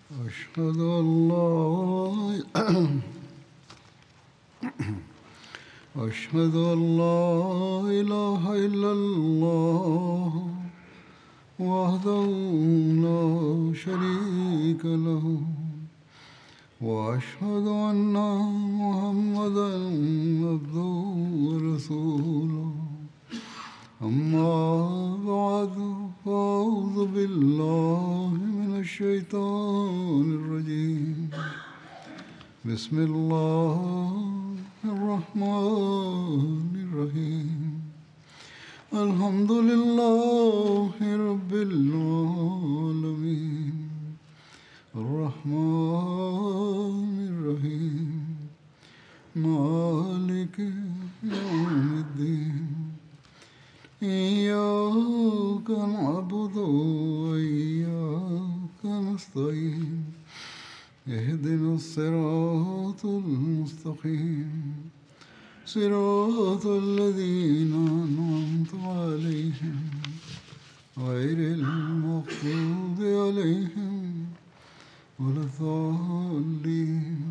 أشهد أن لا أشهد أن لا إله إلا الله وحده لا شريك له وأشهد أن محمدا عبده ورسوله أما بعد فأعوذ بالله من الشيطان الرجيم بسم الله الرحمن الرحيم الحمد لله رب العالمين الرحمن الرحيم مالك يوم الدين إياك نعبد وإياك نستعين اهدنا الصراط المستقيم صراط الذين أنعمت عليهم غير المغضوب عليهم ولا الضالين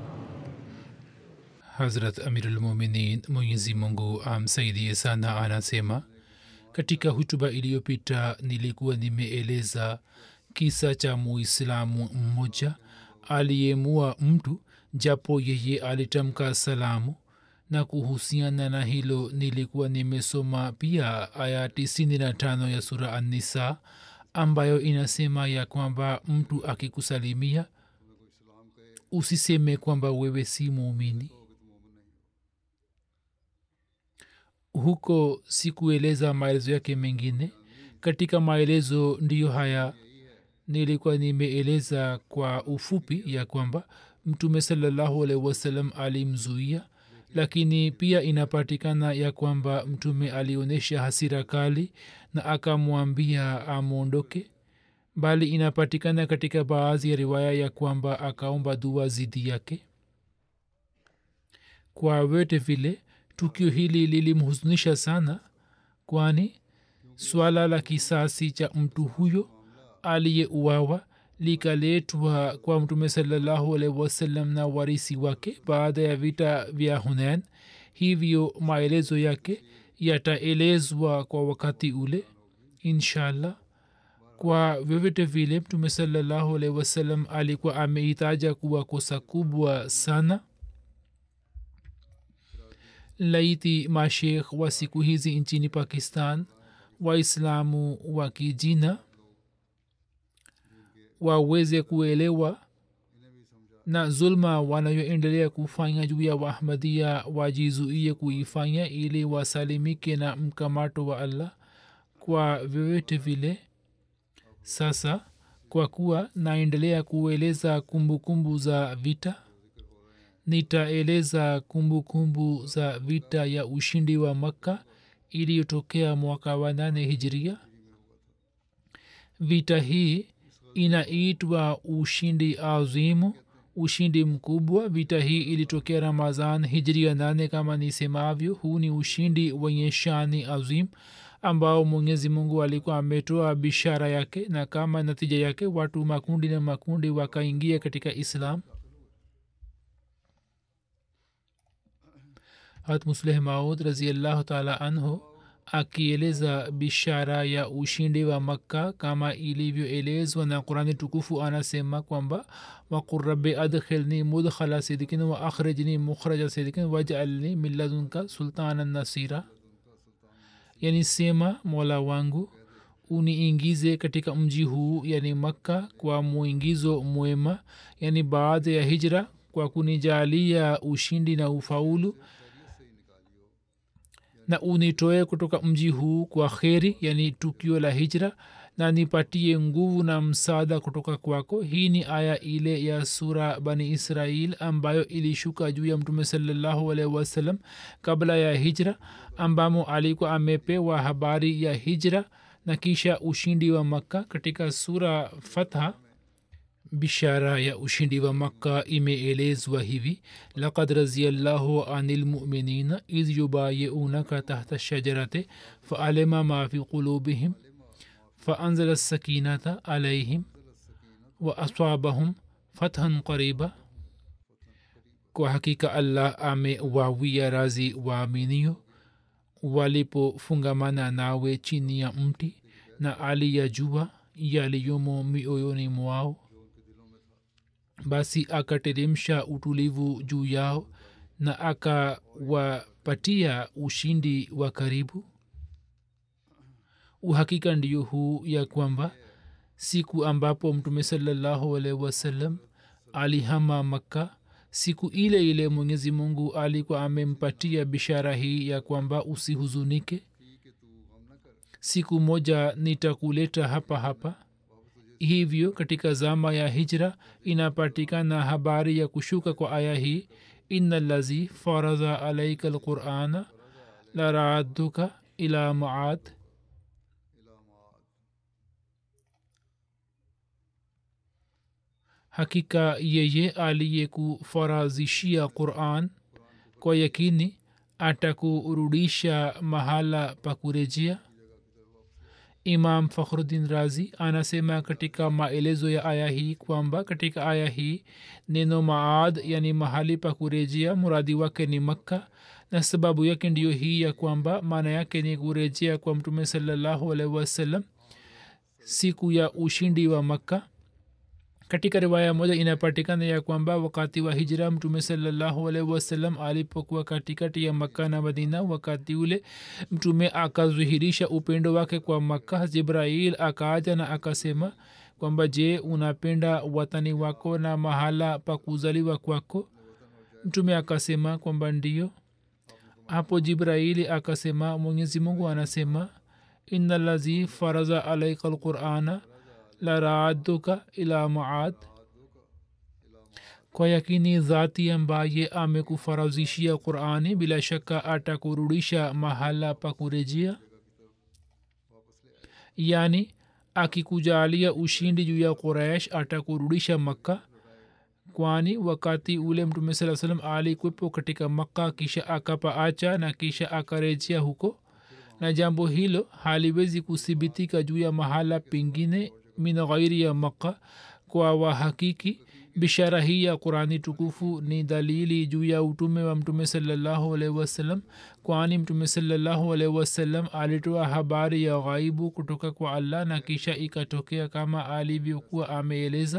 hazrat amirulmuminin mwenyezi mungu amsaidie sana anasema katika hutuba iliyopita nilikuwa nimeeleza kisa cha muislamu mmoja aliyemua mtu japo yeye alitamka salamu na kuhusiana na hilo nilikuwa nimesoma pia aya 95 ya sura annisa ambayo inasema ya kwamba mtu akikusalimia usiseme kwamba wewe si muumini huko sikueleza maelezo yake mengine katika maelezo ndiyo haya nilikuwa nimeeleza kwa ufupi ya kwamba mtume salallahu alaihi wasallam alimzuia lakini pia inapatikana ya kwamba mtume alionyesha hasira kali na akamwambia amwondoke bali inapatikana katika baadhi ya riwaya ya kwamba akaomba dua zidi yake kwa vyote vile tukio hili lilimhuzunisha sana kwani swala la kisasi cha mtu huyo aliyeuawa likaletwa kwa mtume salallahu alaihi wasallam na warisi wake baada ya vita vya hunain hivyo maelezo yake yataelezwa kwa wakati ule inshallah kwa vyovyote vile mtume salallahu alaihi wasallam alikuwa ameitaja kuwa kosa kubwa sana laiti mashekh wa siku hizi nchini pakistan waislamu wa kijina waweze kuelewa na zulma wanayoendelea kufanya juu ya wahmadia wajizuie kuifanya ili wasalimike na mkamato wa allah kwa vyovyote vile sasa kwa kuwa naendelea kueleza kumbukumbu za vita nitaeleza kumbukumbu za vita ya ushindi wa makka iliyotokea mwaka wa nane hijiria vita hii inaitwa ushindi azimu ushindi mkubwa vita hii ilitokea ramazan hijria nane kama nisemavyo huu ni ushindi wenye shani azim ambao mwenyezi mungu alikuwa ametoa bishara yake na kama natija yake watu makundi na makundi wakaingia katika islam hat musleh maud raziallahu taala anhu akieleza bishara ya ushindi wa makka kama ilivyoelezwa na qurani tukufu anasema kwamba waqul rabi adkhilni mudkhala sidikin wa akhrijni mukhraja sidikin wajalni min ladunka sultanan nasira yani sema mola wangu uniingize katika mji huu yani makka kwa muingizo mwema yani baada ya hijra kwa kunijalia ushindi na ufaulu na unitoe kutoka mji huu kwa kheri yani tukio la hijra na nipatie nguvu na msaada kutoka kwako hii ni aya ile ya sura bani israil ambayo ilishuka juu ya mtume salallahu alaihi wasallam kabla ya hijra ambamo alikuwa amepewa habari ya hijra na kisha ushindi wa makka katika sura fatha bishara ya ushindi wa makka imeelezwa hivi lakad raziallahu ani lmuminina idh yubayiunaka tahta shajarate faalima ma fi qulubihim faanzala sakinata alaihim wa aswabahum fathan qariba kwa hakika allah amewawia razi waaminio walipofungamana nawe chini ya mti na aliyajua yaliyomo mioyoni mwao basi akateremsha utulivu juu yao na akawapatia ushindi wa karibu uhakika ndiyo huu ya kwamba siku ambapo mtume salallahu alaihi wasallam alihama makka siku ile ile mwenyezi mungu alikuwa amempatia bishara hii ya kwamba usihuzunike siku moja nitakuleta hapa hapa hivyo katika zama ya hijra inapatikana habari ya kushuka kwa aya hii ina lazi faradha alaika lqurana laraduka ila maad hakika yeye aliyekufarazishia quran kwa yakini atakurudisha mahala pa kurejea imam fakhruddin razi anasema katika maelezo ya aya hii kwamba katika aya hii neno maad yani mahali pa kurejea muradi wake ni makka na sababu yake ndiyo hii ya kwamba maana yake ni kurejea kwa mtume salallahu alaihi wasallam siku ya ushindi wa makka katika riwaya moja inapatikana ya kwamba wakati wa hijra mtume salallahu alaihi wasallam alipokuwa katikati ya makka na madina wakati ule mtume akazuhirisha upendo wake kwa makka jibrail akaaja na akasema kwamba je unapenda watani wako na mahala pa kuzaliwa kwako mtume akasema kwamba ndio hapo jibraili akasema mwenyezi mungu anasema ina lazi faraza alaika lqurana la raaduka ila maad kwa yakini dhati ambaye amekufarazishia qurani bila shaka atakurudisha mahala pa kurejea yani akikujalia ushindi juu ya quraish atakurudisha makka kwani wakati ule mtume saa salam alikwepo katika makka kisha akapaacha na kisha akarejea huko na jambo hilo haliwezi kuthibitika juu ya mahala pengine min ghairi ya makka kwa wahakiki bishara hii ya qurani tukufu ni dalili juu ya utume wa mtume salallahu alaihi wasallam kwani mtume salallahu alaihi wasallam alitoa habari ya ghaibu kutoka kwa allah na kisha ikatokea kama alivyokuwa ameeleza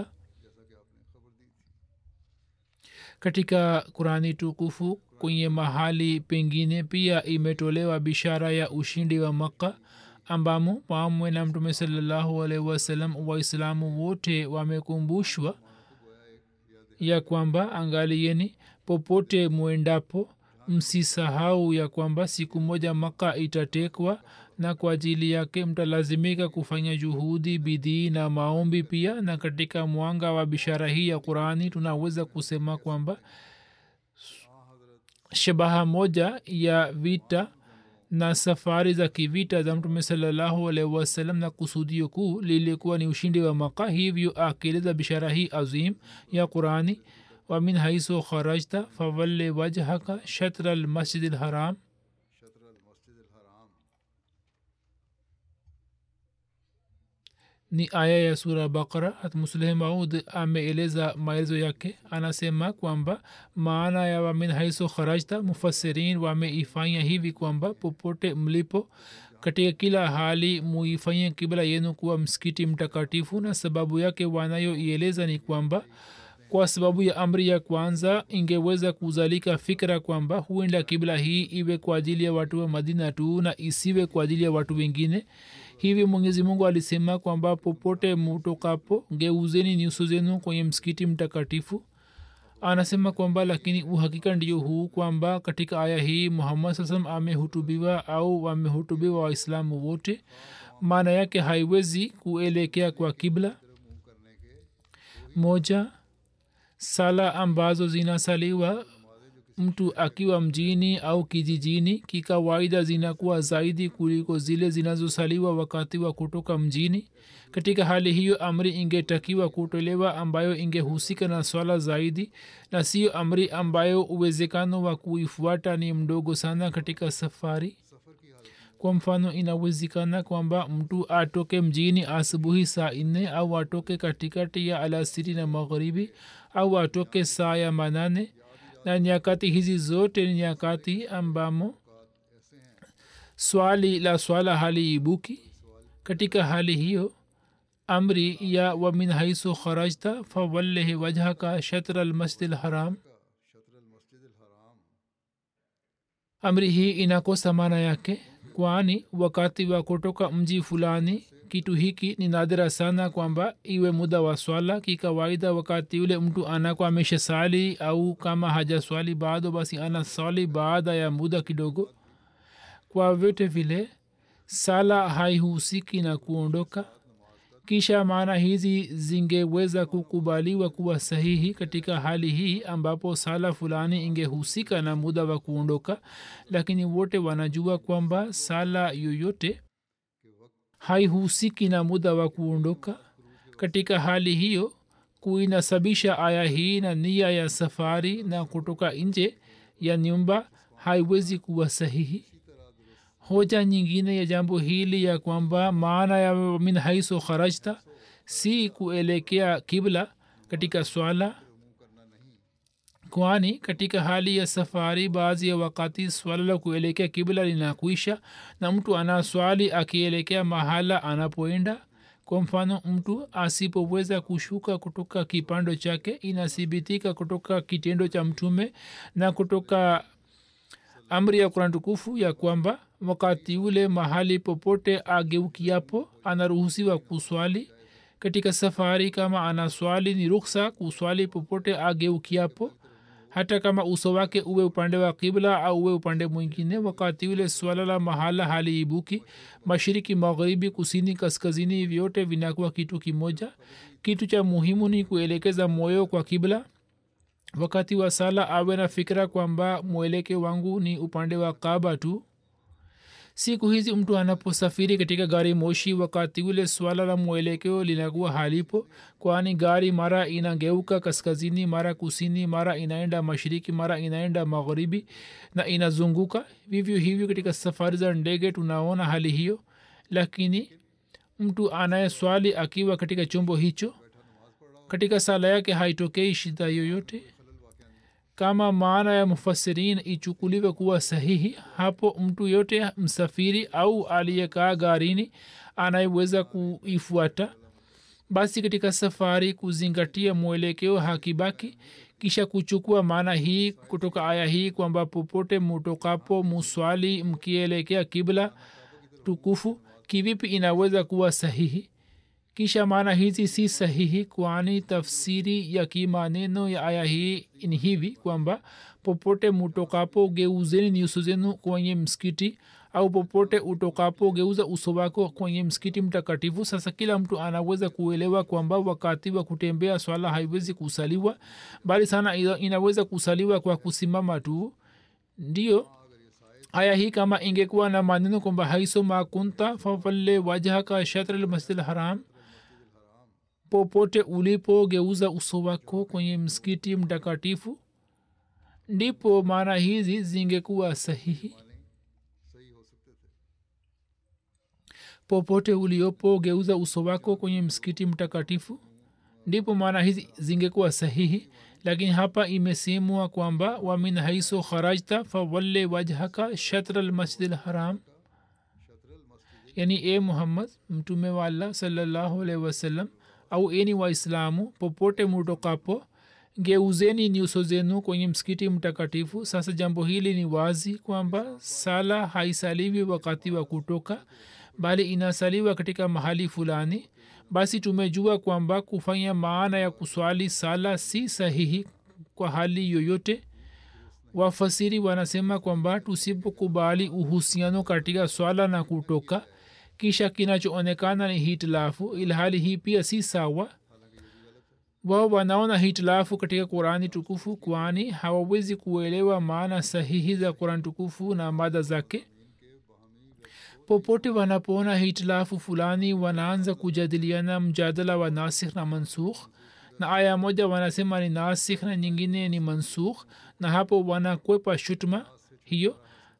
katika qurani tukufu kwenye mahali pengine pia imetolewa bishara ya ushindi wa makka ambamo pamwe na mtume salallahu alaihi wasallam waislamu wote wamekumbushwa ya kwamba angalieni popote mwendapo msisahau ya kwamba siku moja maka itatekwa na kwa ajili yake mtalazimika kufanya juhudi bidii na maombi pia na katika mwanga wa bishara hii ya qurani tunaweza kusema kwamba shabaha moja ya vita na safari za kivita za mtume salallahu alaihi wasallam na kusudio kuu lilikuwa ni ushindi wa maka hivyo akieleza bishara hii azim ya qurani wamin haisu kharajta fawalle wajhaka shatra lmasjid lharam ni aya ya sura bakara hatmusleh maud ameeleza maelezo yake anasema kwamba maana ya wamin haiso kharajta mufasirin wameifanya hivi kwamba popote mlipo katika kila hali muifanye kibla yenu kuwa msikiti mtakatifu na sababu yake wanayoieleza ni kwamba kwa sababu ya amri ya kwanza ingeweza kuzalika fikra kwamba huenda kibla hii iwe kwa ajili ya watu wa madina tu na isiwe kwa ajili ya watu wengine hivi mwenyezi mungu alisema kwamba popote mutokapo geuzeni nyuso zenu kwenye msikiti mtakatifu anasema kwamba lakini uhakika ndio huu kwamba katika aya hii muhammad saa salam amehutubiwa au wamehutubiwa waislamu wote maana yake haiwezi kuelekea kwa kibla moja sala ambazo zinasaliwa mtu akiwa mjini au kijijini kikawaida zinakuwa zaidi kuliko zile zinazosaliwa wakati wa kutoka mjini katika hali hiyo amri ingetakiwa kutolewa ambayo ingehusika na swala zaidi na siyo amri ambayo uwezekano wa kuifuata ni mdogo sana katika safari kwa mfano inawezekana kwamba mtu atoke mjini asubuhi saa nne au atoke katikati ya alasiri na magharibi au atoke saa ya manane na nyakati hizi zote ni nyakati ambamo swali la swala haliibuki katika hali hiyo amri ya wamin haisu kharajta fawallehi wajhaka shatra almasjid lharam amri hii inakosa maana yake kwani wakati wa kutoka mji fulani kitu hiki ni nadhira sana kwamba iwe muda wa swala kikawaida wakati ule mtu anakuwa amesha sali au kama haja swali bado basi ana swali baada ya muda kidogo kwa vyote vile sala haihusiki na kuondoka kisha maana hizi zingeweza kukubaliwa kuwa sahihi katika hali hii ambapo sala fulani ingehusika na muda wa kuondoka lakini wote wanajua kwamba sala yoyote haihusiki na muda wa kuondoka katika hali hiyo kuinasabisha aya hii na nia ya safari na kutoka nje ya nyumba haiwezi kuwa sahihi hoja nyingine ya jambo hili ya kwamba maana ya min haiso kharajta si kuelekea kibla katika swala kwani katika hali ya safari baadhi ya wakati swala la kuelekea kibla linakuisha na mtu ana swali akielekea mahala anapoenda kwa mfano mtu asipoweza kushuka kutoka kipando chake inathibitika kutoka kitendo cha mtume na kutoka amri ya kurani tukufu ya kwamba wakati ule mahali popote ageukiapo anaruhusiwa kuswali katika safari kama ana swali ni ruksa kuswali popote ageukiapo hata kama uso wake uwe upande wa kibla au uwe upande mwingine wakati ule swala la mahala haliibuki mashiriki magharibi kusini kaskazini vyote vinakuwa kitu kimoja kitu cha muhimu ni kuelekeza moyo kwa kibla wakati wa sala awe na fikira kwamba mweleke wangu ni upande wa kaba tu siku hizi mtu anaposafiri katika gari moshi wakati ule swala la mwelekeo linakuwa halipo kwani gari mara inageuka kaskazini mara kusini mara inaenda mashiriki mara inaenda magharibi na inazunguka vivyo hivyo katika safari za ndege tunaona hali hiyo lakini mtu anayeswali akiwa katika chombo hicho katika sala yake haitokei shida yoyote kama maana ya mufasirin ichukuliwe kuwa sahihi hapo mtu yote msafiri au aliyekaa garini anayeweza kuifuata basi katika safari kuzingatia mwelekeo hakibaki kisha kuchukua maana hii kutoka aya hii kwamba popote mutokapo muswali mkielekea kibla tukufu kivipi inaweza kuwa sahihi kisha maana hizi si sahihi kwani tafsiri ya kimaneno ya aya hii ni hivi kwamba popote mutokapo geuzeni nyuso zenu kwenye msikiti au popote utokapo geuza uso wako kwenye msikiti mtakatifu sasa kila mtu anaweza kuelewa kwamba wakati wa kutembea swala haiwezi kusaliwa bali sana inaweza kusaliwa kwa kusimama tu ndio aya hii kama ingekuwa na maneno kwamba haiso makunta fawalle wajhaka shatra lmasjid haram popote ulipo geuza uso wako kwenye msikiti mtakatifu ndipo maana hizi zingekuwa sahihi popote uliopo geuza uso wako kwenye msikiti mtakatifu ndipo maana hizi zingekuwa sahihi lakini hapa imesemwa kwamba wamin haiso kharajta fawalle wajhaka shatra lmasjid lharam yani e muhammad mtume wa allah salallahu alaihi wasallam au eni waislamu popote mutokapo geuzeni nyuso zenu kwenye msikiti mtakatifu sasa jambo hili ni wazi kwamba sala haisaliwi wakati wa kutoka bali inasaliwa katika mahali fulani basi tumejua kwamba kufanya maana ya kuswali sala si sahihi kwa hali yoyote wafasiri wanasema kwamba tusipokubali uhusiano katika swala na kutoka kisha kinachoonekana ni hitilafu ilhali hii pia si sawa wao wanaona hitilafu katika qurani tukufu kwani hawawezi kuelewa maana sahihi za qurani tukufu na mada zake popote wanapoona hitilafu fulani wanaanza kujadiliana mjadala wa nasikh na mansukh na aya moja wanasema ni nasikh na nyingine ni mansukh na hapo wanakwepa shutma hiyo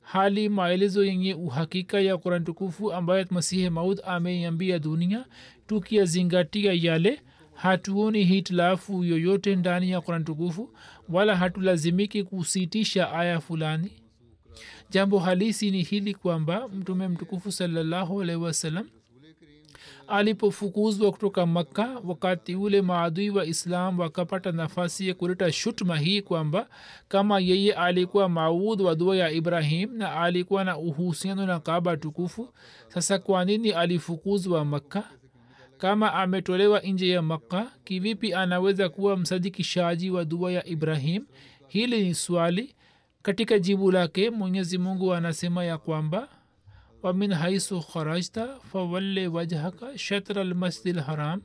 hali maelezo yenye uhakika ya quran tukufu ambayo masihi maud ameiambia dunia tukiyazingatia yale hatuoni hitilafu yoyote ndani ya quran tukufu wala hatulazimiki kusitisha aya fulani jambo halisi ni hili kwamba mtume mtukufu salallahu alaihi wasallam alipofukuzwa kutoka makka wakati ule maadui wa islam wakapata nafasi ya kuleta shutma hii kwamba kama yeye alikuwa maud wa dua ya ibrahim na alikuwa na uhusiano na kaba tukufu sasa kwa nini alifukuzwa makka kama ametolewa nje ya makka kivipi anaweza kuwa msadikishaji wa dua ya ibrahim hili ni swali katika jibu lake mwenyezi mungu anasema ya kwamba wamin haisu kharajta fawalle wajhaka shatra almasjid lharam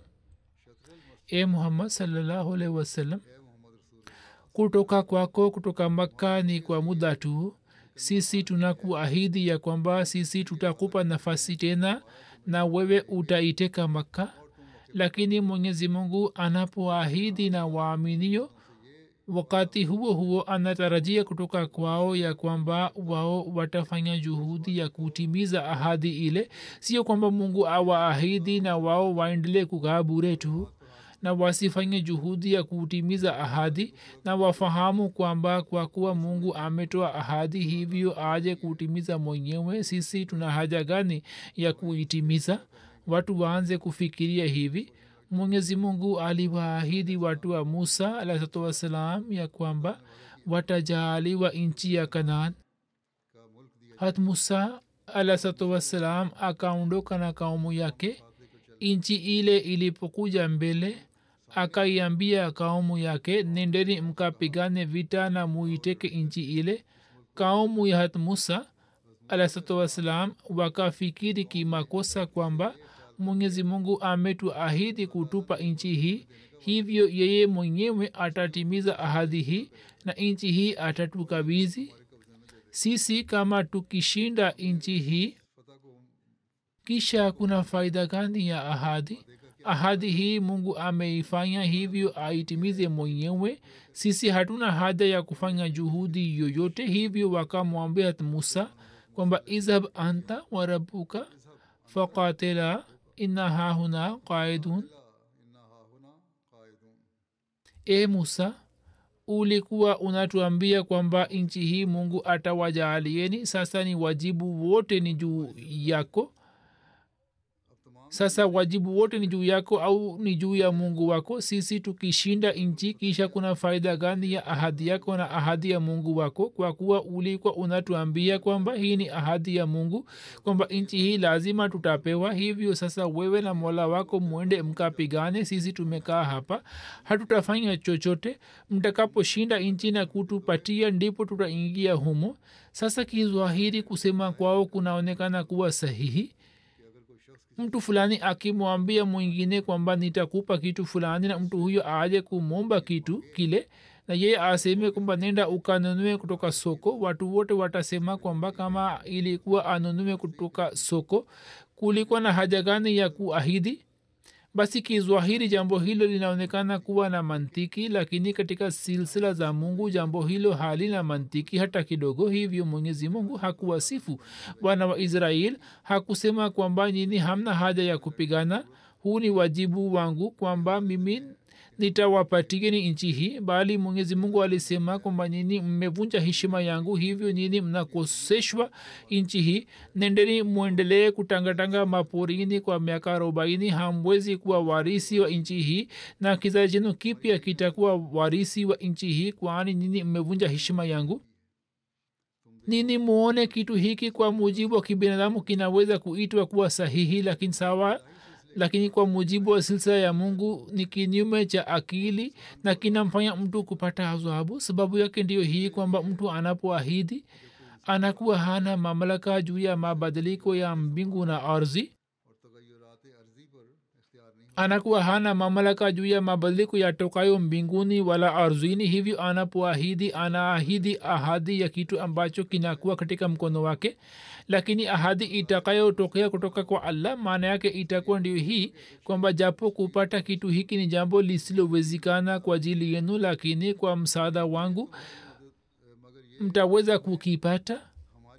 e muhammad salllahu alaihi wasallam kutoka kwako kutoka makka ni kwa muda tu sisi tunakuahidi ya kwamba sisi tutakupa nafasi tena na wewe utaiteka makka lakini mwenyezi mungu anapoahidi na waaminio wakati huo huo anatarajia kutoka kwao ya kwamba wao watafanya juhudi ya kutimiza ahadi ile sio kwamba mungu awaahidi na wao waendelee kukaa bure tu na wasifanye juhudi ya kutimiza ahadi na wafahamu kwamba kwa kuwa mungu ametoa ahadi hivyo aje kutimiza mwenyewe sisi tuna haja gani ya kuitimiza watu waanze kufikiria hivi mwenyezi mungu aliwaahidi watu wa musa alahsatu wassalam ya kwamba watajaaliwa nchi ya kanaan hat musa alahsatu wassalam akaondoka na kaumu yake nchi ile ilipokuja mbele akaiambia kaumu yake nendeni mkapigane vita na muiteke nchi ile kaumu ya hat musa alahsatu wassalam wakafikiri kimakosa kwamba mwenyezi mungu ametuahidi kutupa nchi hii hivyo yeye mwenyewe atatimiza ahadi hii na nchi hii atatukabizi sisi kama tukishinda nchi hii kisha kuna faida gani ya ahadi ahadi hii mungu ameifanya hivyo aitimize mwenyewe sisi hatuna haja ya kufanya juhudi yoyote hivyo wakamwambia musa kwamba izhab anta wa rabuka faqatila inna hahuna qaidun e musa ulikuwa unatuambia kwamba nchi hii mungu atawajaalieni sasa ni wajibu wote ni juu yako sasa wajibu wote ni juu yako au ni juu ya mungu wako sisi tukishinda nchi kisha kuna faida gani ya ahadi yako na ahadi ya mungu wako kwa kuwa ulikuwa unatuambia kwamba hii ni ahadi ya mungu kwamba nchi hii lazima tutapewa hivyo sasa wewe na mola wako mwende mkapigane sisi tumekaa hapa hatutafanya chochote mtakaposhinda nchi na kutupatia ndipo tutaingia humo sasa kizwahiri kusema kwao kunaonekana kuwa sahihi mtu fulani akimwambia mwingine kwamba nitakupa kitu fulani na mtu huyo aje kumomba kitu kile na yeye aseme kwamba nenda ukanunue kutoka soko watu wote watasema kwamba kama ilikuwa anunue kutoka soko kulikuwa na haja gani ya kuahidi basi kizwahiri jambo hilo linaonekana kuwa na mantiki lakini katika silsila za mungu jambo hilo halina mantiki hata kidogo hivyo mwenyezi mungu hakuwasifu wana wa israel hakusema kwamba nyini hamna haja ya kupigana huu ni wajibu wangu kwamba mimi nitawapatieni nchi hii bali mwenyezi mungu alisema kwamba nyini mmevunja heshima yangu hivyo nyini mnakoseshwa nchi hii nendeni mwendelee kutangatanga maporini kwa miaka arobaini hamwezi kuwa warisi wa nchi hii na kizazi chenu kipya kitakuwa warisi wa nchi hii kwani nyini mmevunja heshima yangu nini muone kitu hiki kwa mujibu wa kibinadamu kinaweza kuitwa kuwa sahihi lakini sawa lakini kwa mujibu wa silsila ya mungu ni kinyume cha akili na kinamfanya mtu kupata adhabu sababu yake ndiyo hii kwamba mtu anapoahidi anakuwa hana mamlaka juu ya mabadiliko ya mbingu na ardhi anakuwa hana mamlaka juu ya mabadiliko yatokayo mbinguni wala ardhini hivyo anapoahidi anaahidi ahadi ya kitu ambacho kinakuwa katika mkono wake lakini ahadi itakayotokea kutoka kwa allah maana yake itakuwa ndio hii kwamba japo kupata kitu hiki ni jambo lisilowezekana kwa ajili yenu lakini kwa msaada wangu mtaweza kukipata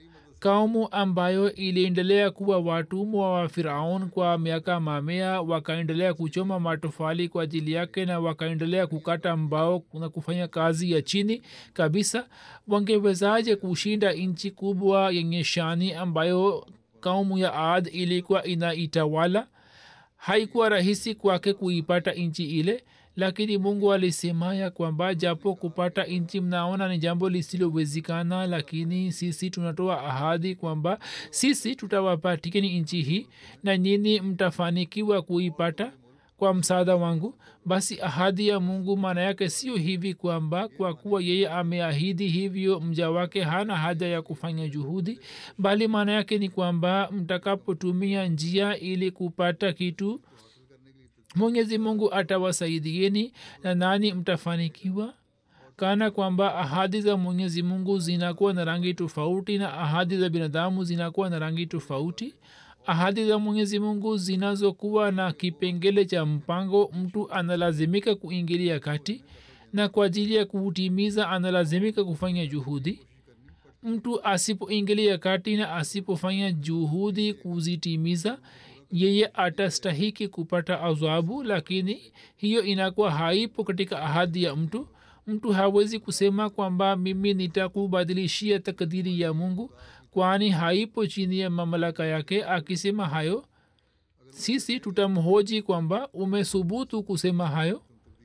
kaumu ambayo iliendelea kuwa watumwa wa firaun kwa miaka mamea wakaendelea kuchoma matofali kwa ajili yake na wakaendelea kukata mbao na kufanya kazi ya chini kabisa wangewezaje kushinda nchi kubwa yenye shani ambayo kaumu ya ad ilikuwa inaitawala haikuwa rahisi kwake kuipata nchi ile lakini mungu alisema ya kwamba japo kupata nchi mnaona ni jambo lisilowezekana lakini sisi tunatoa ahadi kwamba sisi tutawapatikani nchi hii na nyini mtafanikiwa kuipata kwa msaada wangu basi ahadi ya mungu maana yake sio hivi kwamba kwa kuwa yeye ameahidi hivyo mja wake hana haja ya kufanya juhudi bali maana yake ni kwamba mtakapotumia njia ili kupata kitu mwenyezi mungu atawasaidieni na nani mtafanikiwa kana kwamba ahadi za mwenyezi mungu zinakuwa na rangi tofauti na ahadi za binadamu zinakuwa na rangi tofauti ahadi za mwenyezi mungu zinazokuwa na kipengele cha mpango mtu analazimika kuingilia kati na kwa ajili ya kuutimiza analazimika kufanya juhudi mtu asipoingilia kati na asipofanya juhudi kuzitimiza yeye atastahiki kupata adhabu lakini hiyo inakuwa haipo katika ahadi ya mtu mtu hawezi kusema kwamba mimi nitakubadilishia takdiri ya mungu kwani haipo chini ya mamlaka yake akisema hayo sisi tutamhoji kwamba umesubutu kusema hayo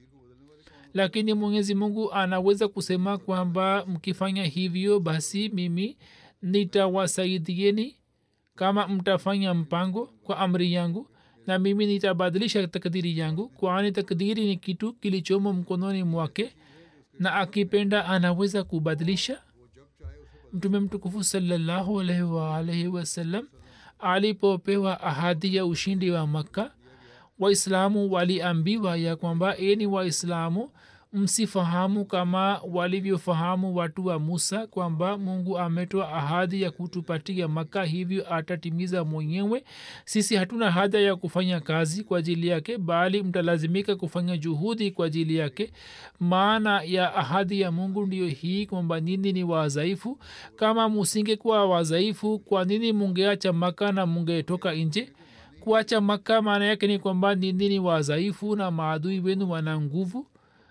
lakini mwenyezi mungu anaweza kusema kwamba mkifanya hivyo basi mimi nitawasaidieni kama mtafanya mpango kwa amri yangu na mimi nitabadilisha takdiri yangu kwani takdiri ni kitu kilichomo mkononi mwake na akipenda anaweza kubadilisha mtume mtukufu salallahu alaihi waalaihi wasallam alipopewa ahadi ya ushindi wa makka waislamu waliambiwa ya kwamba eni waislamu msifahamu kama walivyofahamu watu wa musa kwamba mungu ametoa ahadi ya kutupatia maka hivyo atatimiza mwenyewe sisi hatuna haja ya kufanya kazi kwa ajili yake bali mtalazimika kufanya juhudi kwa ajili yake maana ya ahadi ya mungu ndiyo hii kwamba nini ni wadhaifu kama musingekuwa wadhaifu kwa nini mungeacha maka na mungetoka nje kuacha maka maana yake ni kwamba nini ni wadhaifu na maadui wenu wana nguvu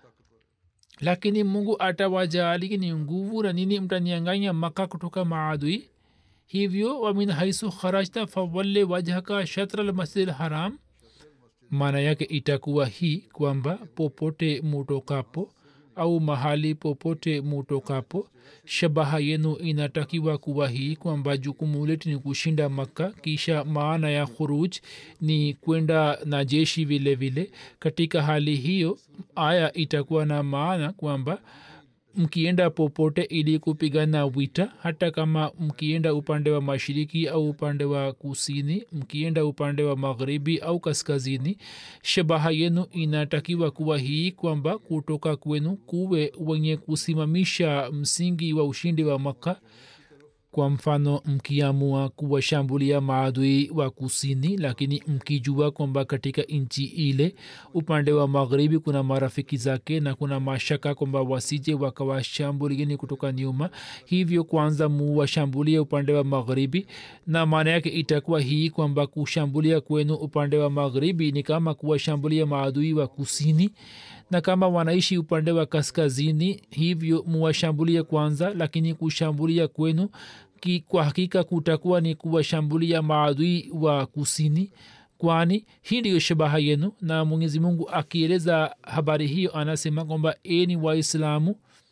lakini mungu atawajali ni nguvu na nini mtanianganya maka kutoka maadui hivyo wamin haisu kharajta fawalle wajhaka shatra lmasjid haram maana yake itakuwa hii kwamba popote mutokapo au mahali popote mutokapo shabaha yenu inatakiwa kuwa hii kwamba jukumu letu ni kushinda makka kisha maana ya khuruj ni kwenda na jeshi vile vile katika hali hiyo aya itakuwa na maana kwamba mkienda popote ili kupigana wita hata kama mkienda upande wa mashiriki au upande wa kusini mkienda upande wa magharibi au kaskazini shabaha yenu inatakiwa kuwa hii kwamba kutoka kwenu kuwe wenye kusimamisha msingi wa ushindi wa maka kwa mfano mkiamua kuwashambulia maadui wa kusini lakini mkijua kwamba katika nchi ile upande wa magharibi kuna marafiki zake na kuna mashaka kwamba wasije wakawashambulieni kutoka nyuma hivyo kwanza muwashambulie upande wa magharibi na maana yake itakuwa hii kwamba kushambulia kwenu upande wa magharibi ni kama kuwashambulia maadui wa kusini na kama wanaishi upande wa kaskazini hivyo muwashambulie kwanza lakini kushambulia kwenu ki, kwa hakika kutakuwa ni kuwashambulia maadui wa kusini kwani hii ndiyo shabaha yenu na mwenyezi mungu akieleza habari hiyo anasema kwamba eni waislamu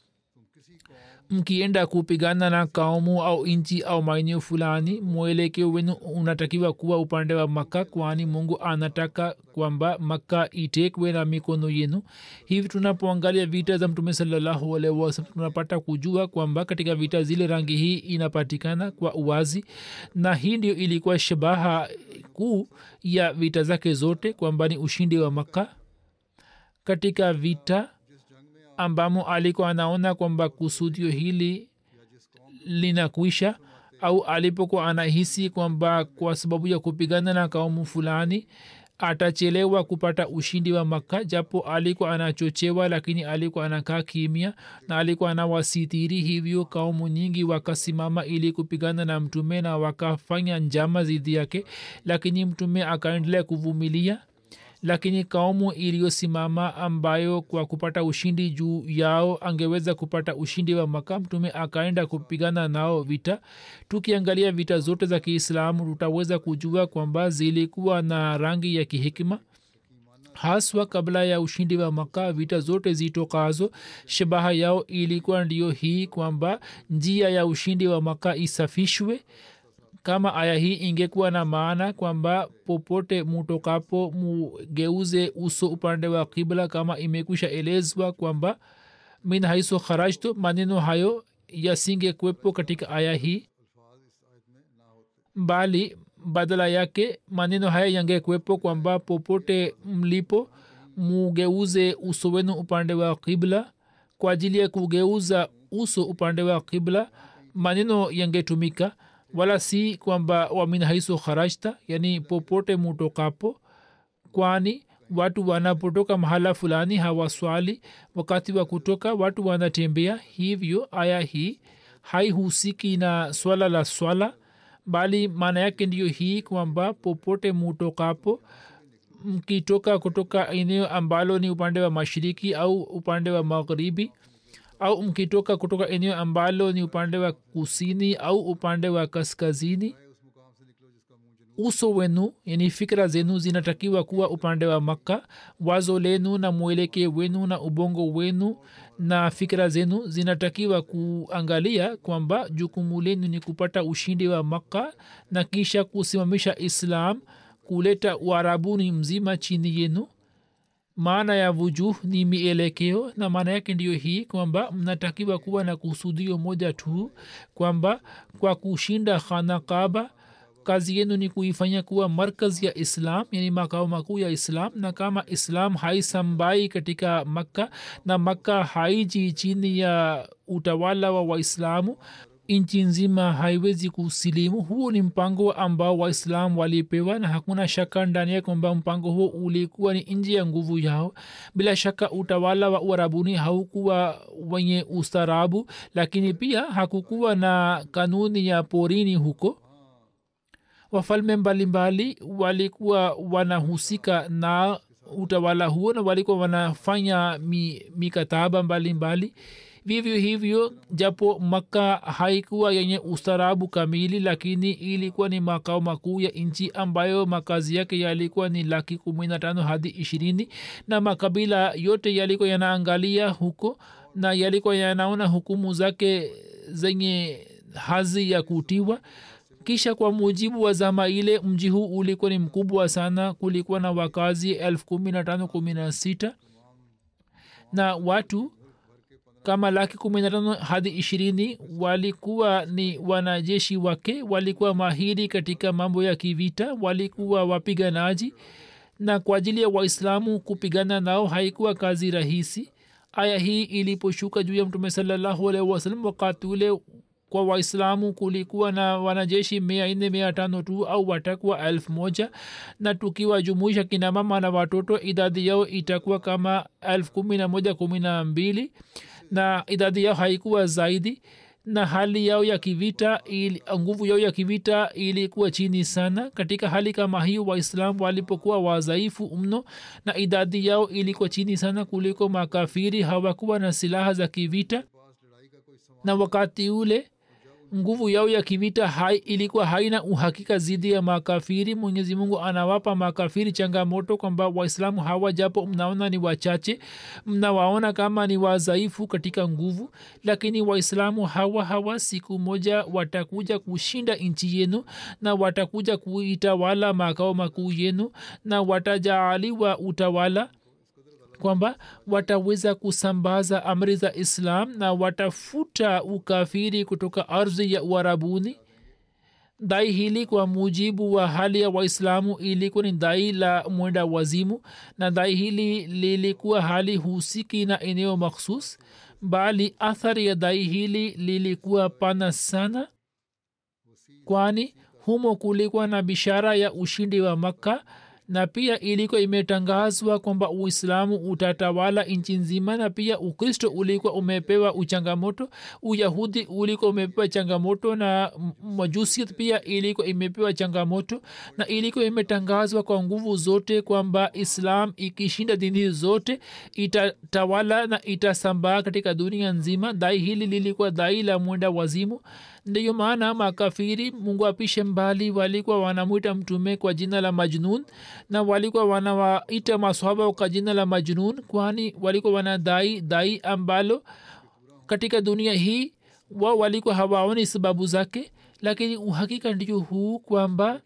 mkienda kupigana na kaumu au nchi au maeneo fulani mwelekeo wenu unatakiwa kuwa upande wa maka kwani mungu anataka kwamba maka itekwe na mikono yenu hivi tunapoangalia vita za mtume salallahu alaihi wasallam tunapata kujua kwamba katika vita zile rangi hii inapatikana kwa uwazi na hii ndio ilikuwa shabaha kuu ya vita zake zote kwamba ni ushindi wa maka katika vita ambamo alikuwa anaona kwamba kusudio hili linakwisha au alipokuwa anahisi kwamba kwa sababu ya kupigana na kaumu fulani atachelewa kupata ushindi wa makka japo alikuwa anachochewa lakini alikuwa anakaa kimya na alikuwa anawasitiri hivyo kaumu nyingi wakasimama ili kupigana na mtume na wakafanya njama dhidi yake lakini mtume akaendelea kuvumilia lakini kaumu iliyosimama ambayo kwa kupata ushindi juu yao angeweza kupata ushindi wa maka mtume akaenda kupigana nao vita tukiangalia vita zote za kiislamu tutaweza kujua kwamba zilikuwa na rangi ya kihikima haswa kabla ya ushindi wa maka vita zote zitokazo shabaha yao ilikuwa ndiyo hii kwamba njia ya ushindi wa maka isafishwe kama aya hii ingekuwa na maana kwamba popote mutokapo mugeuze uso upande wa kibla kama imekwisha elezwa kwamba min haiso kharajtu maneno hayo yasingekwepo katika aya hii bali badala yake maneno haya yangekwepo kwamba popote mlipo mugeuze uso wenu upande wa kibla kwa ajili ya kugeuza uso upande wa kibla maneno yangetumika wala si kwamba wamin haiso kharajta yani popote mutokapo kwani watu wanapotoka mahala fulani hawaswali wakati wa kutoka watu wanatembea hivyo aya hii haihusiki na swala la swala bali maana yake ndiyo hii kwamba popote mutokapo mkitoka kutoka eneo ambalo ni upande wa mashiriki au upande wa magharibi au mkitoka kutoka eneo ambalo ni upande wa kusini au upande wa kaskazini uso wenu yani fikira zenu zinatakiwa kuwa upande wa makka wazo lenu na mweleke wenu na ubongo wenu na fikira zenu zinatakiwa kuangalia kwamba jukumu lenu ni kupata ushindi wa makka na kisha kusimamisha islam kuleta uarabuni mzima chini yenu maana ya vujuh ni mielekeo na maana yake ndiyo hii kwamba mnatakiwa kuwa na kusudio moja tu kwamba kwa kushinda khana kaba kazi yenu ni kuifanya kuwa markaz ya islam yani makao makuu ya islam na kama islam haisambai katika makka na makka haiji chini ya utawala wa waislamu nchi nzima haiwezi kusilimu huo ni mpango ambao waislam walipewa na hakuna shaka ndani ya kwamba mpango huo ulikuwa ni nje ya nguvu yao bila shaka utawala wa uarabuni haukuwa wenye ustarabu lakini pia hakukuwa na kanuni ya porini huko wafalme mbalimbali walikuwa wanahusika na utawala huo na walikuwa wanafanya mi, mikataba mbalimbali vivyo hivyo japo makka haikuwa yenye ustarabu kamili lakini ilikuwa ni makao makuu ya nchi ambayo makazi yake yalikuwa ni laki kumi na tano hadi ishirini na makabila yote yalikuwa yanaangalia huko na yalikuwa yanaona hukumu zake zenye hazi ya kutiwa kisha kwa mujibu wa zama ile mji huu ulikuwa ni mkubwa sana kulikuwa na wakazi elfu kumi na tano kumi na sita na watu kama laki kumi na tano hadi ishirini walikuwa ni wanajeshi wake walikuwa mahiri katika mambo ya kivita walikuwa wapiganaji na kwa ajili ya waislamu kupigana nao haikuwa kazi rahisi aya hii iliposhuka juu ya mtume salallahu alaihi wasalam wakati ule kwa waislamu kulikuwa na wanajeshi mia nne mia tano tu au watakuwa elfu moja na tukiwajumuisha kinamama na watoto idadi yao itakuwa kama elfu kumi na moja kumi na mbili na idadi yao haikuwa zaidi na hali yao ya kivita ili, nguvu yao ya kivita ilikuwa chini sana katika hali kama hiyo waislam walipokuwa wadhaifu mno na idadi yao ilikuwa chini sana kuliko makafiri hawakuwa na silaha za kivita na wakati ule nguvu yao ya kivita hai, ilikuwa haina uhakika zidi ya makafiri mwenyezi mungu anawapa makafiri changamoto kwamba waislamu hawa japo mnaona ni wachache mnawaona kama ni wadhaifu katika nguvu lakini waislamu hawa hawa siku moja watakuja kushinda nchi yenu na watakuja kuitawala makao makuu yenu na watajaaliwa utawala kwamba wataweza kusambaza amri za islam na watafuta ukafiri kutoka ardhi ya uarabuni dai hili kwa mujibu wa hali ya waislamu ilikuwa ni dai la mwenda wazimu na dai hili lilikuwa hali husiki na eneo makhsus bali athari ya dai hili lilikuwa pana sana kwani humo kulikuwa na bishara ya ushindi wa makka na pia ilikuwa imetangazwa kwamba uislamu utatawala nchi nzima na pia ukristo ulikuwa umepewa uchangamoto uyahudi ulikuwa umepewa changamoto na majusiat pia ilikuwa imepewa changamoto na ilikuwa imetangazwa kwa nguvu zote kwamba islam ikishinda dini zote itatawala na itasambaa katika dunia nzima dai hili lilikuwa dai la mwenda wazimu ndiyo maana makafiri mungu apishe mbali walikuwa wanamwita mtume kwa jina la majnun na walikuwa wanawaita maswaba kwa jina la majnun kwani walikuwa wanadai dai ambalo katika dunia hii wao walikuwa hawaoni sababu zake lakini uhakika ndio huu kwamba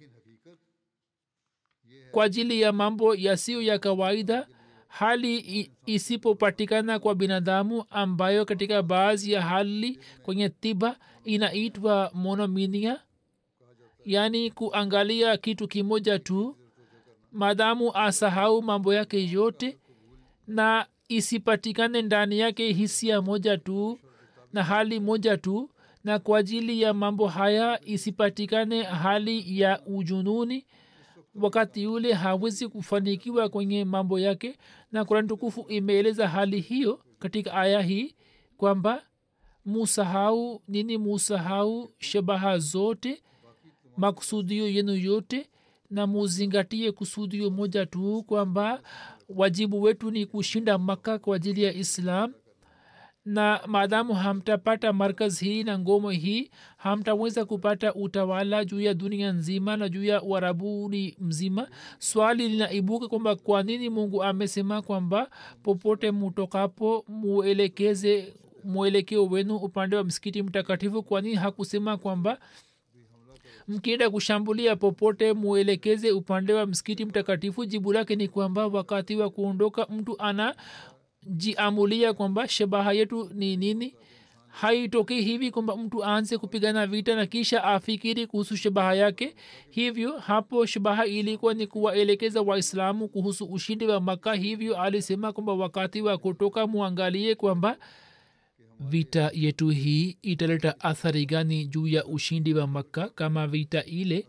kwa ajili ya mambo yasiyo ya kawaida hali isipopatikana kwa binadamu ambayo katika baadhi ya hali kwenye tiba inaitwa monominia yaani kuangalia kitu kimoja tu maadamu asahau mambo yake yote na isipatikane ndani yake hisia moja tu na hali moja tu na kwa ajili ya mambo haya isipatikane hali ya ujununi wakati yule hawezi kufanikiwa kwenye mambo yake na kurani tukufu imeeleza hali hiyo katika aya hii kwamba musahau nini musahau shabaha zote makusudio yenu yote na muzingatie kusudio moja tu kwamba wajibu wetu ni kushinda maka kwa ajili ya islam na maadamu hamtapata markaz hii na ngomo hii hamtaweza kupata utawala juu ya dunia nzima na juu ya uarabuni mzima swali linaibuka kwamba kwa nini mungu amesema kwamba popote mutokapo muelekeze mwelekeo wenu upande wa msikiti mtakatifu kwa nini hakusema kwamba mkienda kushambulia popote muelekeze upande wa msikiti mtakatifu jibu lake ni kwamba wakati wa kuondoka mtu ana jiamulia kwamba shabaha yetu ni nini haitokei hivi kwamba mtu aanze kupigana vita na kisha afikiri kuhusu shabaha yake hivyo hapo shabaha ilikuwa ni kuwaelekeza waislamu kuhusu ushindi wa maka hivyo alisema kwamba wakati wa kutoka muangalie kwamba vita yetu hii italeta athari gani juu ya ushindi wa makka kama vita ile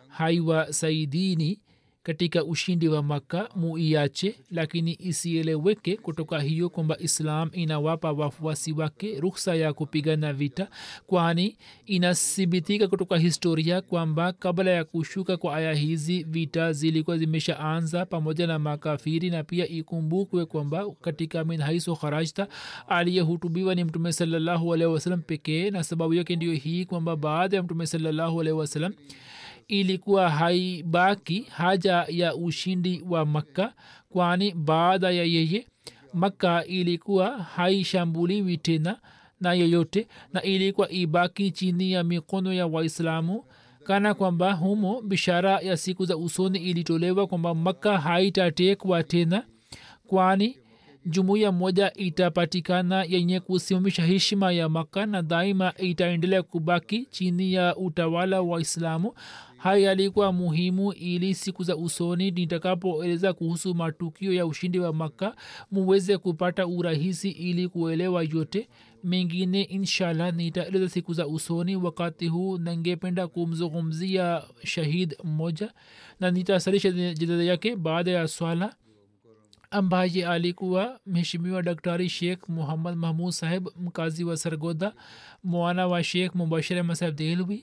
haiwasaidini katika ushindi wa makka muiache lakini isieleweke kutoka hiyo kwamba islam inawapa wafuasi wake ruksa ya kupigana vita kwani inathibitika kutoka historia kwamba kabla ya kushuka kwa aya hizi vita zilikuwa zimeshaanza pamoja na makafiri na pia ikumbukwe kwamba katika min haiso kharajta aliyehutubiwa ni mtume salallahu alaihi wasalam pekee na sababu yake ndio hii kwamba baada ya mtume salallahu alaihi wasalam ilikuwa haibaki haja ya ushindi wa makka kwani baada ya yeye makka ilikuwa haishambuliwi tena na yeyote na ilikuwa ibaki chini ya mikono ya waislamu kana kwamba humo bishara ya siku za usoni ilitolewa kwamba makka haitatekwa tena kwani jumuiya moja itapatikana yenye kusimamisha heshima ya maka na daima itaendelea kubaki chini ya utawala wa islamu haya yalikuwa muhimu ili siku za usoni nitakapoeleza kuhusu matukio ya ushindi wa makka muweze kupata urahisi ili kuelewa yote mengine inshallah nitaeleza siku za usoni wakati huu nangependa kumzungumzia shahid mmoja na nitasalisha jidada yake baada ya swala ambaye alikuwa mheshimiwa daktari sheikh muhammad mahmud saheb mkazi wa sargoda mwana wa sheikh mubashir ahmad saheb dehlwi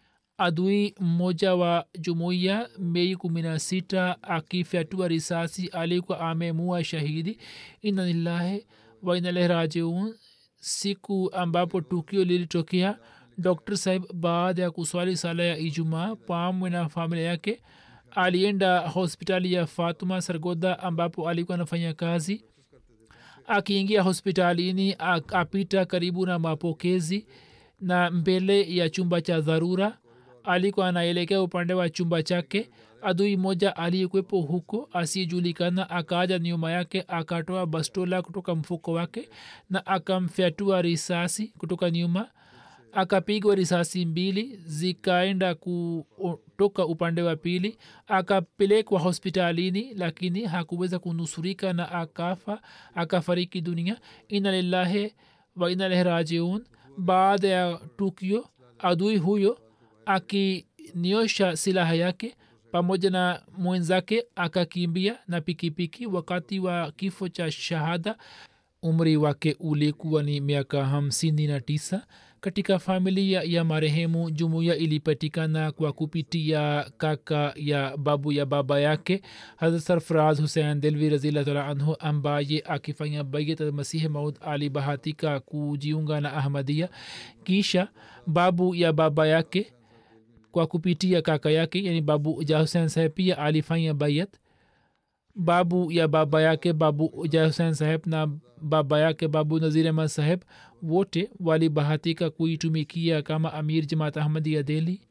adui mmoja wa jumuiya mei kumi na sita akifyatua risasi alikuwa amemua shahidi inalillahi wainalehi rajiun siku ambapo tukio lilitokea dr saheb baada ya kuswali sala ya ijumaa pamwe na familia yake alienda hospitali ya fatuma sargoda ambapo alikuwa anafanya kazi akiingia hospitalini apita karibu na mapokezi na mbele ya chumba cha dharura alikuwa anaelekea upande wa chumba chake adui moja aliyekwepo huko asiyejulikana akaja nyuma yake akatoa bastola kutoka mfuko wake na akamfyatua risasi kutoka nyuma akapigwa risasi mbili zikaenda kutoka upande wa pili akapelekwa hospitalini lakini hakuweza kunusurika na akafa akafariki dunia ina lillahi wa ina lehi rajiun baada ya tukio adui huyo akiniosha silaha yake pamoja na mwenzake akakimbia na pikipiki wakati wa kifo cha shahada umri wake ulikuwa ni miaka hamsini na tisa katika familia ya marehemu jumuiya ilipatikana kwa kupitia kaka ya babu ya baba yake hazrat sarfraz husein delvi razillah anhu ambaye akifanya bayat masihi maud alibahatika kujiunga na ahmadia kisha babu ya baba yake kwa kupitia kaka yake yani babu ja husein saheb pia alifanya bayat babu ya baba yake babu ja husein saheb na baba yake babu nazir ahmad saheb wote walibahatika kuitumikia kama amir jamaat ahmadia deli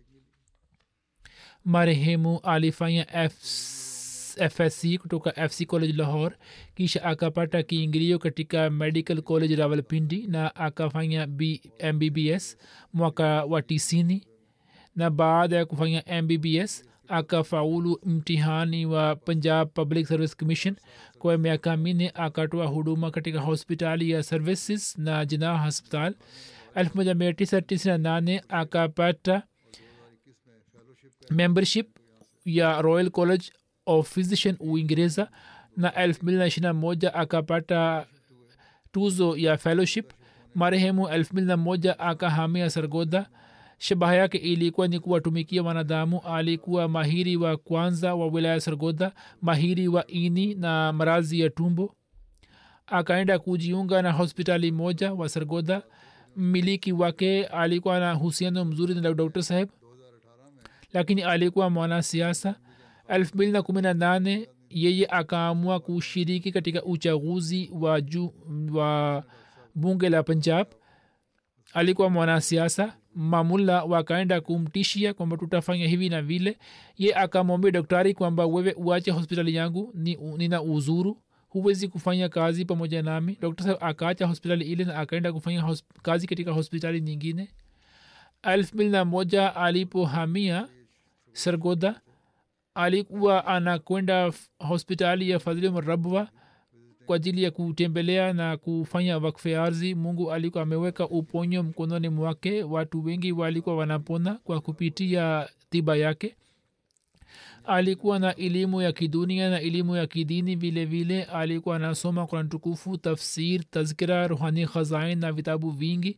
marehemu alifanya fsc kutoka fc college lahore kisha akapata kiingilio katika medical college rawalpindi na akafanya mbbs mwaka wa tisini na baada ya kufanya mbbs akafaulu mtihani wa punjab public service commission kwa miaka minne akatoa huduma katika hospitali ya services na jina hospital 1998 akapata membership ya royal college of physician uingereza na 221 akapata tuzo ya fellowship marehemu 201 akahamia sargoda shabaha yake ilikuwa ni kuwatumikia wanadamu alikuwa mahiri wa kwanza wa wilaya sargoda mahiri wa ini na marazi ya tumbo akaenda kujiunga na hospitali moja wa sargoda mmiliki wake alikuwa na husiano mzuri na dr saheb lakini alikuwa mwanasiasa 218 yeye akaamua kushiriki katika uchaguzi wa, ju, wa bunge la punjab alikuwa mwanasiasa mamulla wakaenda kumtishia kwamba tutafanya hivi na vile ye akamwambia daktari kwamba wewe uache hospitali yangu ni, nina uzuru huwezi kufanya kazi pamoja nami dr saheb akaacha hospitali ile na akaenda kufanya hosp- kazi katika hospitali nyingine elfu mbili na moja alipohamia sargoda alikuwa anakwenda hospitali ya fadhili rabwa kwa ajili ya kutembelea na kufanya wakfe ardhi mungu alikuwa ameweka uponyo mkononi mwake watu wengi walikuwa wanapona kwa kupitia tiba yake alikuwa na elimu ya kidunia na elimu ya kidini vile vile alikuwa anasoma kuran tukufu tafsir tazkira ruhani khazain na vitabu vingi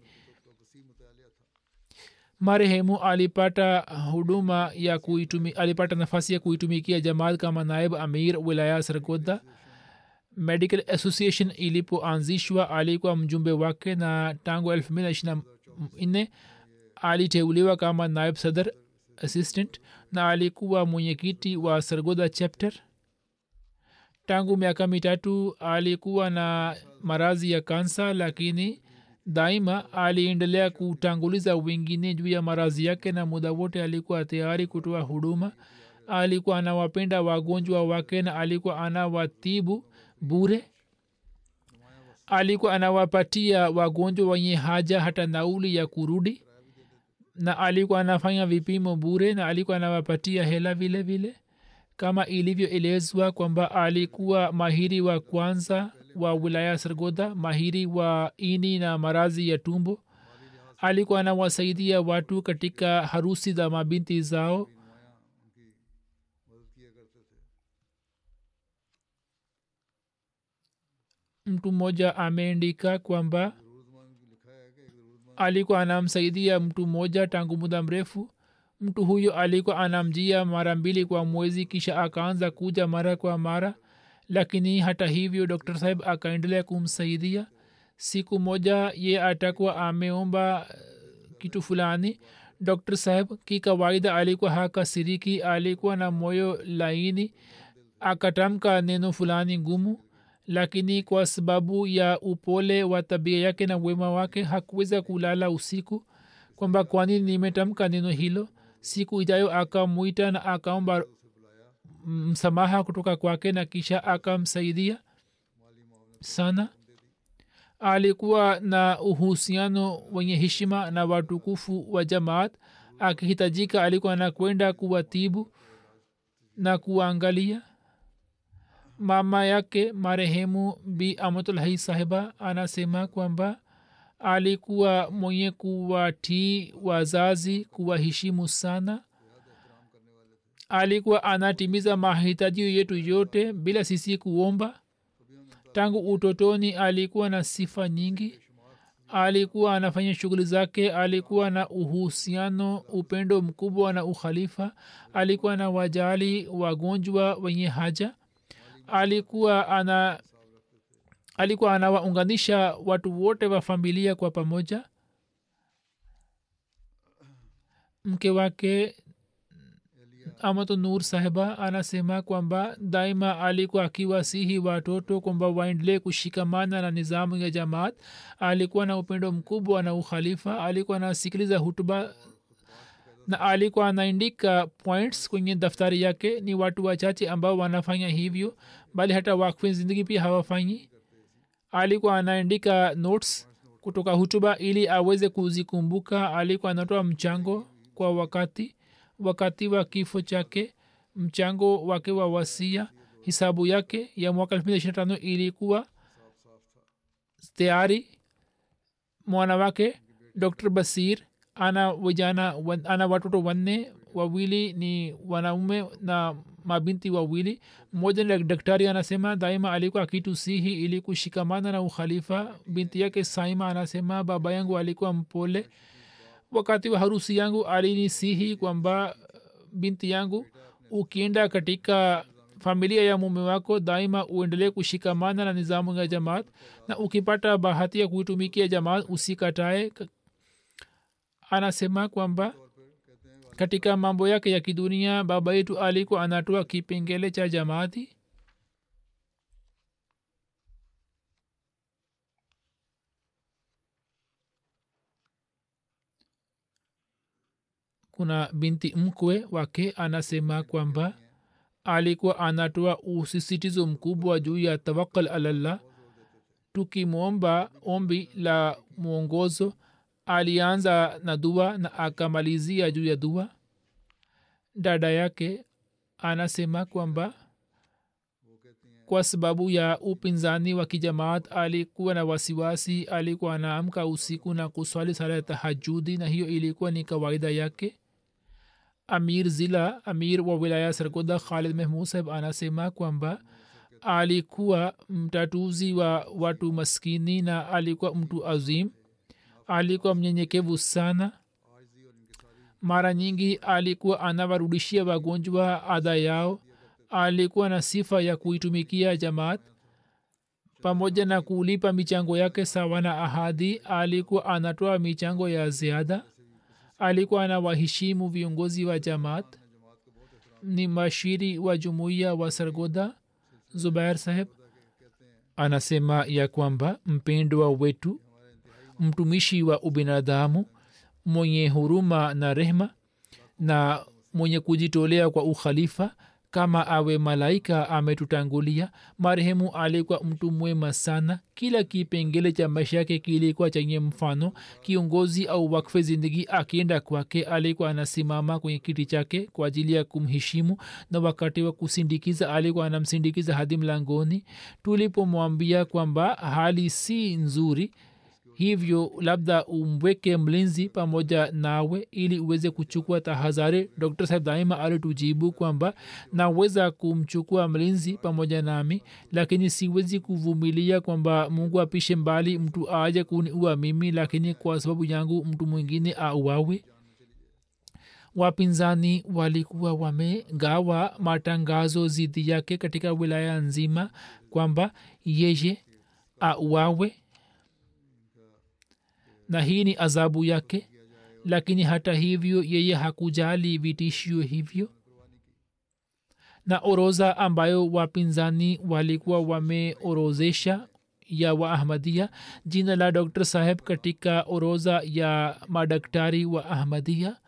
marehemu alipata huduma ya kuitumi, alipata nafasi ya kuitumikia jamaat kama naib amir wilaya sargoda medical association ilipoanzishwa alikuwa mjumbe wake na tangu elfu mbili na ishiri nne aliteuliwa kama naib sadar assistant na alikuwa mwenyekiti wa sargoda chapter tangu miaka mitatu alikuwa na marazi ya kansa lakini daima aliendelea kutanguliza wengine juu ya marazi yake na muda wote alikuwa tayari kutoa huduma alikuwa anawapenda wagonjwa wake na alikuwa anawatibu bure alikuwa anawapatia wagonjwa wenye haja hata nauli ya kurudi na alikuwa anafanya vipimo bure na alikuwa anawapatia hela vile vile kama ilivyoelezwa kwamba alikuwa mahiri wa kwanza wa wilaya sargoda mahiri wa ini na marazi ya tumbo alikuwa anawasaidia watu katika harusi za mabinti zao mtu mmoja ameandika kwamba alikuwa anamsaidia mtu mmoja tangu muda mrefu mtu huyo alikuwa anamjia mara mbili kwa mwezi kisha akaanza kuja mara kwa mara lakini hata hivyo dr saheb akaendelea kumsaidia siku moja ye atakuwa ameomba kitu fulani dr saheb kikawaida alikuwa hakasiriki alikuwa na moyo laini akatamka neno fulani ngumu lakini kwa sababu ya upole wa tabia yake na wema wake hakuweza kulala usiku kwamba kwani nimetamka neno hilo siku ijayo akamwita na akaomba msamaha kutoka kwake na kisha akamsaidia sana alikuwa na uhusiano wenye heshima na watukufu wa jamaat akihitajika alikuwa anakwenda kuwatibu na kuwaangalia mama yake marehemu bi amatulhai sahiba anasema kwamba alikuwa mwenye kuwatii wazazi kuwaheshimu sana alikuwa anatimiza mahitaji yetu yote bila sisi kuomba tangu utotoni alikuwa na sifa nyingi alikuwa anafanya shughuli zake alikuwa na uhusiano upendo mkubwa na ukhalifa alikuwa na wajali wagonjwa wenye haja alikuwa ana alikuwa anawaunganisha watu wote wa familia kwa pamoja mke wake amato nur sahiba anasema kwamba daima alikuwa akiwasihi watoto kwamba waendelee kushikamana na nizamu ya jamaat alikuwa na upendo mkubwa na ukhalifa alikuwa anasikiliza hutuba na alikuwa anaandika points kwenye daftari yake ni watu wachache ambao wanafanya hivyo bali hata wakfi zindagi pia hawafanyi alikuwa anaandika notes kutoka hutuba ili aweze kuzikumbuka alikuwa anatoa mchango kwa wakati wakati wa kifo chake mchango wake wa wasia hisabu yake ya mwaka elfu mbili tano ilikuwa tayari mwana wake dr basir ana vijana ana watoto wanne wawili ni wanaume na mabinti wawili mmoja ni daktari anasema daima alikuwa akitusihi ili kushikamana na ukhalifa binti yake saima anasema baba yangu alikuwa mpole wakati wa harusi yangu alinisihi kwamba binti yangu ukienda katika familia ya mume wako daima uendelee kushikamana na nizamu ya jamaat na ukipata bahati ya kuitumikia jamaat usikatae anasema kwamba katika mambo yake ya kidunia baba yetu alikuwa anatoa kipengele cha jamaati kuna binti mkwe wake anasema kwamba alikuwa anatoa usisitizo mkubwa juu ya tawakal alallah tukimwomba ombi la mwongozo alianza na dua na akamalizia juu ya dua dada yake anasema kwamba kwa sababu ya upinzani wa kijamaat alikuwa na wasiwasi alikuwa anaamka usiku na kuswali sala ya tahajudi na hiyo ilikuwa ni kawaida yake amir zila amir wa wilaya sargoda khalid mehmud saheb anasema kwamba alikuwa mtatuzi wa watu maskini na alikuwa mtu azim alikuwa mnyenyekevu sana mara nyingi alikuwa anawarudishia wagonjwa adha yao alikuwa na sifa ya kuitumikia jamaat pamoja na kulipa michango yake sawa na ahadi alikuwa anatoa michango ya ziada alikuwa anawaheshimu viongozi wa jamaat ni mashiri wa jumuiya wa sargoda zubair saheb anasema ya kwamba mpendwa wetu mtumishi wa ubinadamu mwenye huruma na rehma na mwenye kujitolea kwa ukhalifa kama awe malaika ametutangulia marehemu alikuwa mtu mwema sana kila kipengele cha maisha yake kilikuwa chenye mfano kiongozi au wakfe zindagi akienda kwake alikuwa anasimama kwenye kiti chake kwa ajili ya kumheshimu na wakati wa kusindikiza alikuwa anamsindikiza hadi mlangoni tulipomwambia kwamba hali si nzuri hivyo labda umweke mlinzi pamoja nawe ili uweze kuchukua tahadhari dr saheb daima alitujibu kwamba naweza kumchukua mlinzi pamoja nami lakini siwezi kuvumilia kwamba mungu apishe mbali mtu aje kuniua mimi lakini kwa sababu yangu mtu mwingine auawe wapinzani walikuwa wamegawa matangazo zidi yake katika wilaya nzima kwamba yeye auawe na hii ni adhabu yake lakini hata hivyo yeye hakujali vitishio hivyo na oroza ambayo wapinzani walikuwa wameorozesha ya waahmadia jina la dr saheb katika oroza ya madaktari wa ahmadia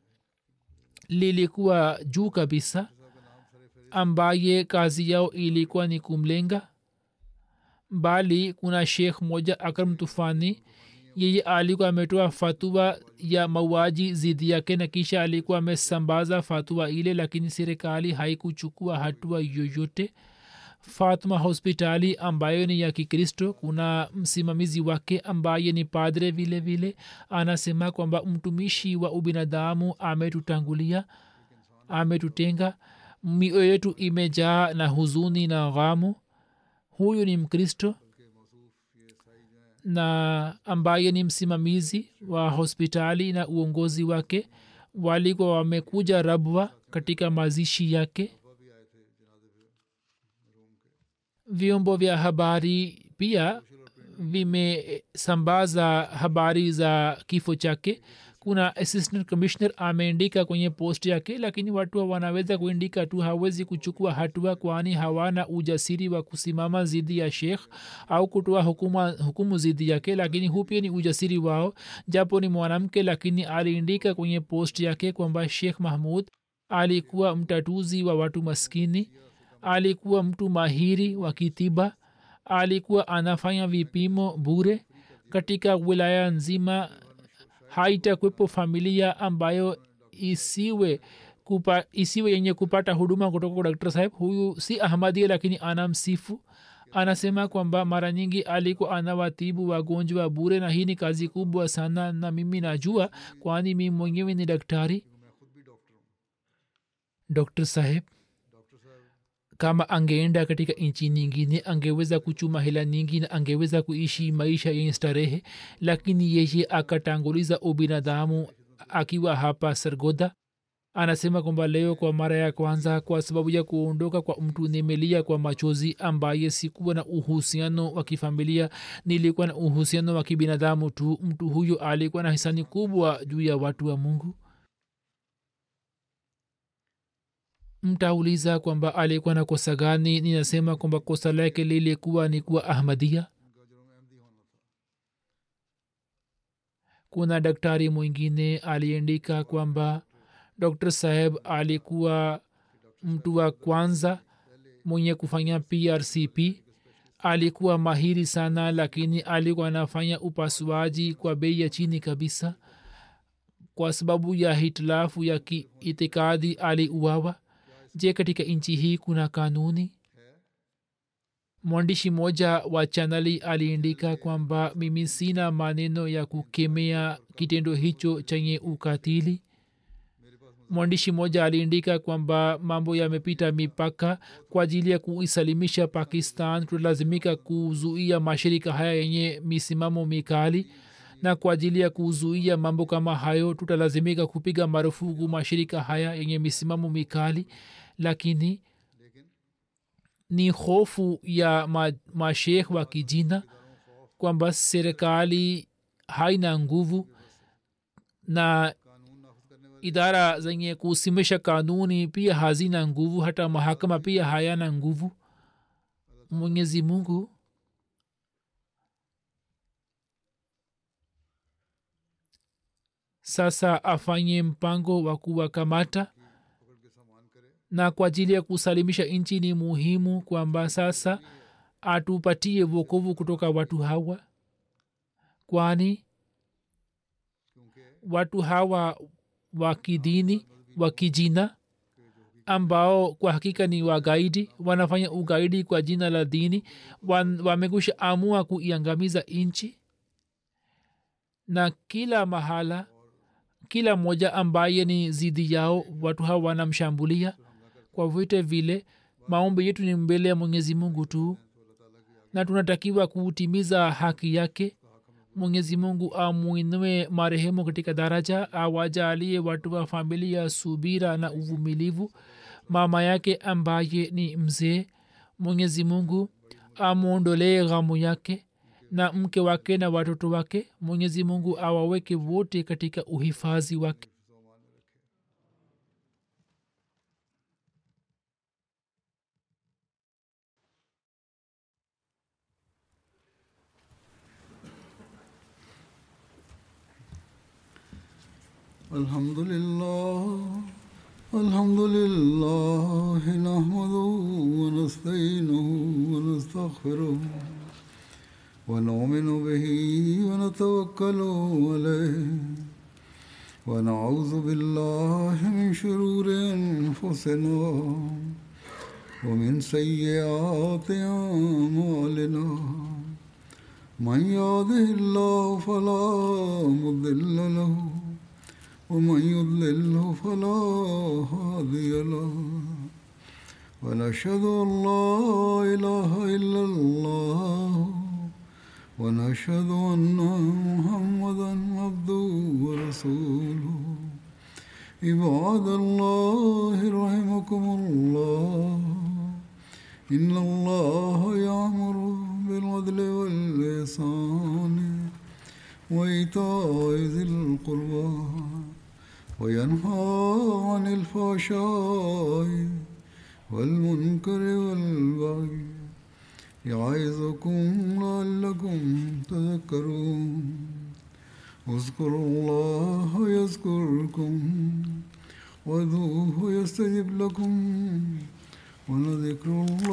lilikuwa juu kabisa ambaye kazi yao ilikuwa ni kumlenga bali kuna shekh moja akram tufani yeye alikuwa ametoa fatua ya mauaji zidi yake na kisha alikuwa amesambaza fatua ile lakini serikali haikuchukua hatua yoyote fatma hospitali ambayo ni ya kikristo kuna msimamizi wake ambaye ni padre vile vile anasema kwamba mtumishi wa ubinadamu ametutangulia ametutenga mioyo yetu imejaa na huzuni na ghamu huyu ni mkristo na ambaye ni msimamizi wa hospitali na uongozi wake walikuwa wamekuja rabwa katika mazishi yake vyombo vya habari pia vimesambaza habari za kifo chake kuna assistant commissioner ameandika kwenye post yake lakini watu wanaweza kuandika tu hawezi kuchukua hatua kwani hawana ujasiri wa kusimama zidi ya shekh au kutoa hukuma, hukumu zidi yake lakini huu pia ni ujasiri wao japo ni mwanamke lakini aliandika kwenye post yake kwamba shekh mahmud alikuwa mtatuzi wa watu maskini alikuwa mtu mahiri wa kitiba alikuwa anafanya vipimo bure katika wilaya nzima haitakwepo familia ambayo isiwe kupa, isiwe yenye kupata huduma kutoka kwa daktari saheb huyu si ahmadia lakini anamsifu anasema kwamba mara nyingi alikuwa anawatibu wagonjwa bure na hii ni kazi kubwa sana na mimi najua kwani mi mwenyewe ni daktari dr saheb kama angeenda katika nchi nyingine angeweza kuchuma hela nyingi na angeweza kuishi maisha yenye starehe lakini yeye akatanguliza ubinadamu akiwa hapa sargoda anasema kwamba leo kwa mara ya kwanza kwa sababu ya kuondoka kwa mtu nimelia kwa machozi ambaye sikuwa na uhusiano wa kifamilia nilikuwa na uhusiano wa kibinadamu tu mtu huyo alikuwa na hisani kubwa juu ya watu wa mungu mtauliza kwamba alikuwa na kosa gani ninasema kwamba kosa lake lilikuwa ni kuwa ahmadia kuna daktari mwingine aliandika kwamba dr saheb alikuwa mtu wa kwanza mwenye kufanya prcp alikuwa mahiri sana lakini alikuwa anafanya upasuaji kwa bei ya chini kabisa kwa sababu ya hitilafu ya kiitikadi aliuawa je katika nchi hii kuna kanuni mwandishi mmoja wa chanali aliandika kwamba mimi sina maneno ya kukemea kitendo hicho chenye ukatili mwandishi mmoja aliandika kwamba mambo yamepita mipaka kwa ajili ya kuisalimisha pakistan tutalazimika kuzuia mashirika haya yenye misimamo mikali na kwa ajili ya kuzuia mambo kama hayo tutalazimika kupiga marufuku mashirika haya yenye misimamo mikali lakini ni hofu ya ma, mashekh wa kijina kwamba serikali haina nguvu na idara zenye kusimisha kanuni pia hazina nguvu hata mahakama pia hayana nguvu mwenyezi mungu sasa afanye mpango wa kuwakamata na kwa ajili ya kusalimisha nchi ni muhimu kwamba sasa atupatie vokovu kutoka watu hawa kwani watu hawa wa kidini wa kijina ambao kwa hakika ni wagaidi wanafanya ugaidi kwa jina la dini wamekusha amua kuiangamiza nchi na kila mahala kila mmoja ambaye ni zidi yao watu hawa wanamshambulia kwa vyote vile maombi yetu ni mbele ya mwenyezi mungu tu na tunatakiwa kutimiza haki yake mwenyezi mungu amwinue marehemu katika daraja awajalie watu wa familia subira na uvumilivu mama yake ambaye ni mzee mwenyezi mungu amwondolee ghamu yake na mke wake na watoto wake mwenyezi mungu awaweke wote katika uhifadhi wake الحمد لله الحمد لله نحمده ونستعينه ونستغفره ونؤمن به ونتوكل عليه ونعوذ بالله من شرور انفسنا ومن سيئات اعمالنا من يهده الله فلا مضل له ومن يضلله فلا هادي له ونشهد أن لا إله إلا الله ونشهد أن محمدا عبده ورسوله عباد الله رحمكم الله إن الله يأمر بالعدل والإحسان وإيتاء ذي القربى وينهى عن الفحشاء والمنكر والبغي يعظكم لعلكم تذكرون اذكروا الله يذكركم وادعوه يستجب لكم ولذكر الله